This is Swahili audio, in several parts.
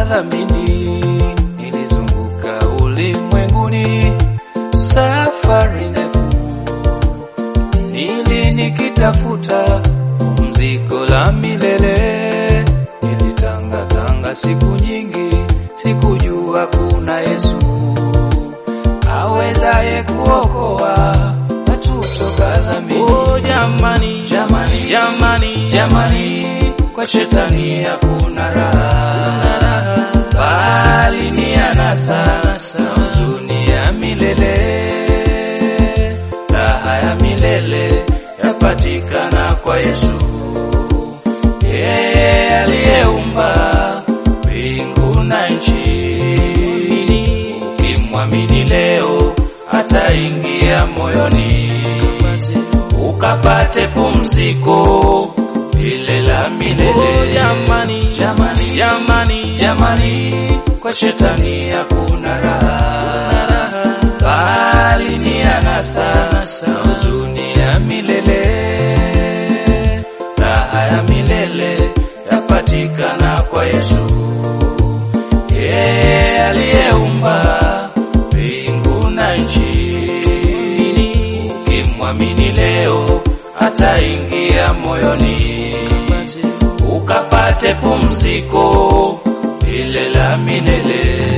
dhamini, nilizunguka ulimwenguni safari ndefu, nili nikitafuta pumziko la milele. Nilitangatanga siku nyingi, sikujua kuna Yesu awezaye kuokoa watu kutoka dhamini. Oh, jamani, jamani, jamani, jamani, kwa shetani hakuna raha, bali ni anasa na huzuni ya milele. Raha ya milele yapatikana kwa Yesu, yeye aliyeumba mbingu na nchi. Ukimwamini leo, ataingia moyoni, ukapate pumziko lile la milele. Oh, jamani, jamani, jamani, jamani, kwa shetani hakuna raha, bali ni anasa na huzuni ya milele. Raha ya milele yapatikana kwa Yesu, yeye aliyeumba mbingu na nchi. Ukimwamini leo, ataingia moyoni, ukapate pumziko lile la milele.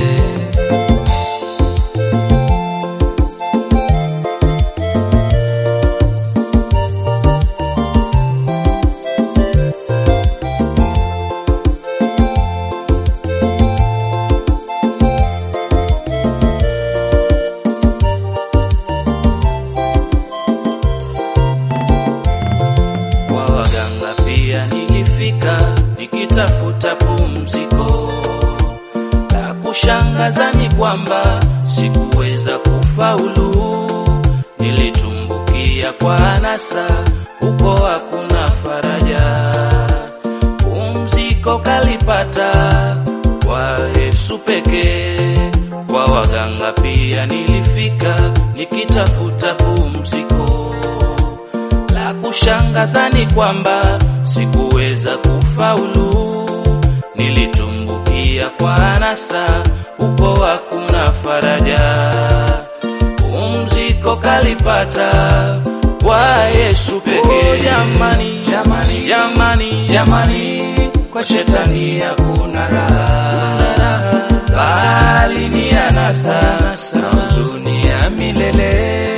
Kwa waganga pia nilifika nikitafuta pumziko. La kushangaza ni kwamba sikuweza kufaulu, nilitumbukia kwa anasa, huko hakuna faraja. Pumziko kalipata kwa Yesu pekee. Kwa waganga pia nilifika nikitafuta pumziko la kushangaza ni kwamba sikuweza kufaulu, nilitumbukia kwa anasa, huko hakuna faraja. Pumziko kalipata kwa Yesu pekee. Oh, jamani, jamani, jamani, jamani, kwa shetani hakuna raha, bali ni anasa na huzuni ya milele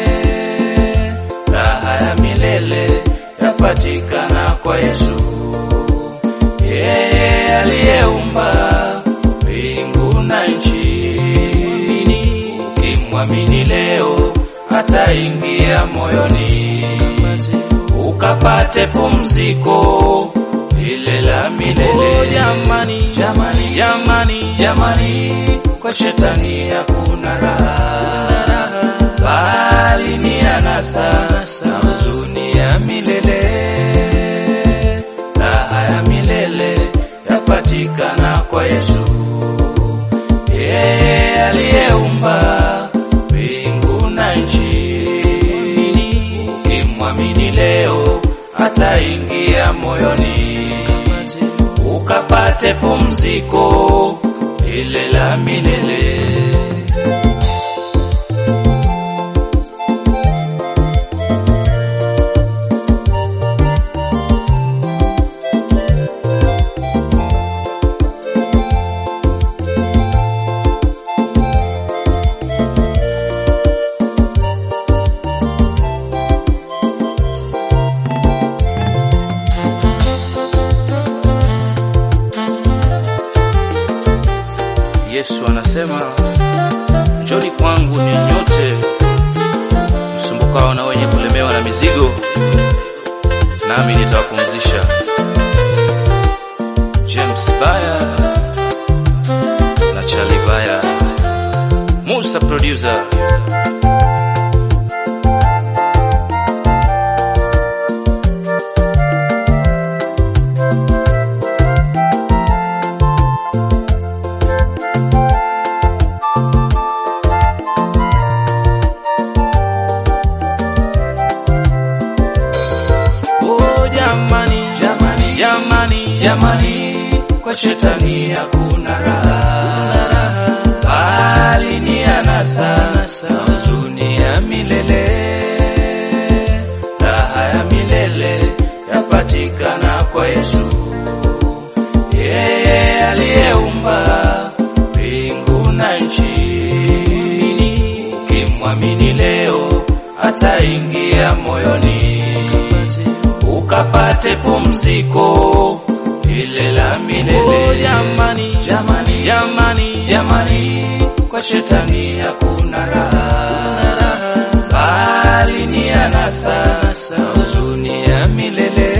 raha ya milele yapatikana kwa Yesu, yeye aliyeumba mbingu na nchi. Ukimwamini leo, ataingia moyoni, ukapate pumziko lile la milele. Oh, jamani, jamani, jamani, jamani, kwa shetani hakuna raha bali ni anasa na huzuni ya milele. Raha ya milele yapatikana kwa Yesu, yeye aliyeumba mbingu na nchi. Ukimwamini leo, ataingia moyoni, ukapate pumziko lile la milele. Yesu anasema, njoni kwangu ni nyote msumbukao na wenye kulemewa na mizigo, nami nitawapumzisha. James Baya na Charlie Baya, Musa producer. Oh, jamani, jamani, jamani, jamani, kwa kwa shetani hakuna raha, bali ni anasa na huzuni ya milele. Raha ya milele yapatikana kwa Yesu, yeye aliyeumba mbingu na nchi. Ukimwamini leo, ataingia moyoni, ukapate pumziko lile la milele. Jamani, Jamani, jamani, jamani, kwa shetani hakuna raha, bali ni anasa na huzuni ya milele.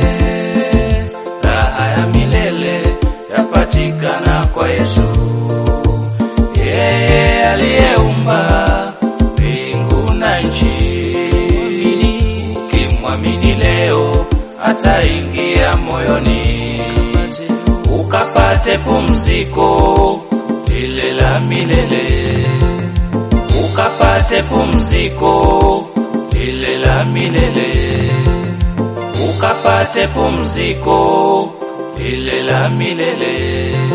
Raha ya milele yapatikana kwa Yesu, yeye aliyeumba mbingu na nchi. Ukimwamini leo, ataingia moyoni, ukapate pumziko lile la milele, ukapate pumziko lile la milele, ukapate pumziko lile la milele.